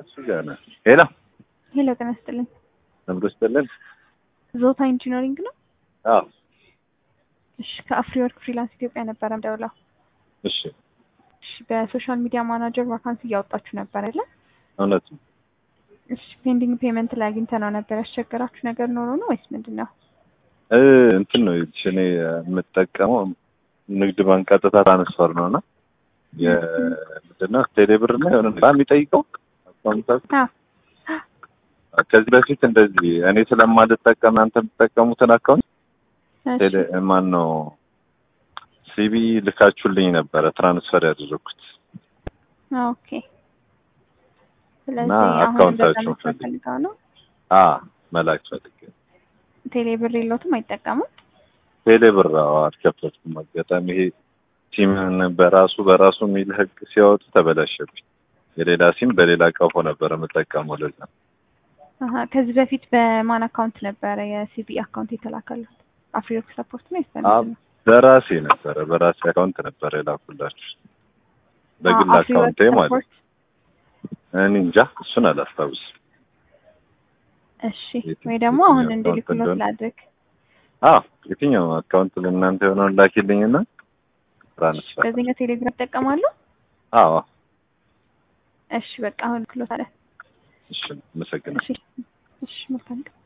እሱ ጋር ነው። ሄሎ ሄሎ ጤና ይስጥልኝ። ነብሮ ይስጥልን። ዞታ ኢንጂነሪንግ ነው? አዎ እሺ ከአፍሪ ወርክ ፍሪላንስ ኢትዮጵያ ነበረ ደውለው። እሺ እሺ በሶሻል ሚዲያ ማናጀር ቫካንሲ እያወጣችሁ ነበር አይደለ? እውነት ነው። እሺ ፔንዲንግ ፔመንት ላይ አግኝተ ነው ነበር ያስቸገራችሁ ነገር ኖሮ ነው ወይስ ምንድን ነው? እ እንትን ነው ይኸውልሽ እኔ የምጠቀመው ንግድ ባንክ ቀጥታ ትራንስፈር ነው እና የምንድን ነው ቴሌብር እና የሆነ በጣም የሚጠይቀው አካውንታችሁ አዎ ከዚህ በፊት እንደዚህ እኔ ስለማልጠቀም እናንተ የምትጠቀሙትን አካውንት እሺ ቴሌ ማን ነው ሲቢ ልካችሁልኝ ነበረ ትራንስፈር ያደረኩት ኦኬ። ስለዚህ እና አሁን እንደዛ አካውንታችሁን መስራት ፈልግ- ፈልገው ነው። አ መላክ ፈልጌ ቴሌ ብር የለውትም አይጠቀሙም? ቴሌብር አዎ አልከፈትኩም። አጋጣሚ ይሄ ሲምን በራሱ በራሱ የሚል ህግ ሲያወጡ ተበላሸብኝ። የሌላ ሲም በሌላ ቀፎ ነበረ የምጠቀመው ለዛ ነው። አሀ ከዚህ በፊት በማን አካውንት ነበረ የሲቢ አካውንት የተላከለት? አፍሪወርክ ሰፖርት ነው አ ይስተላል በራሴ ነበረ በራሴ አካውንት ነበረ የላኩላችሁ በግል አካውንቴ ማለት ነው። እኔ እንጃ እሱን አላስታውስም። እሺ የትኛው- ወይ ደግሞ አሁን የትኛው እንድልክሎት አካውንት እንደሆነ? ላድርግ። አዎ የትኛው አካውንት ለእናንተ የሆነውን ላኪልኝና ትራንስፈር በዚህኛው ቴሌግራም ይጠቀማሉ? አዎ እሺ በቃ አሁን ክሎት አለ። እሺ አመሰግናለሁ። እሺ እሺ መልካም ቀን።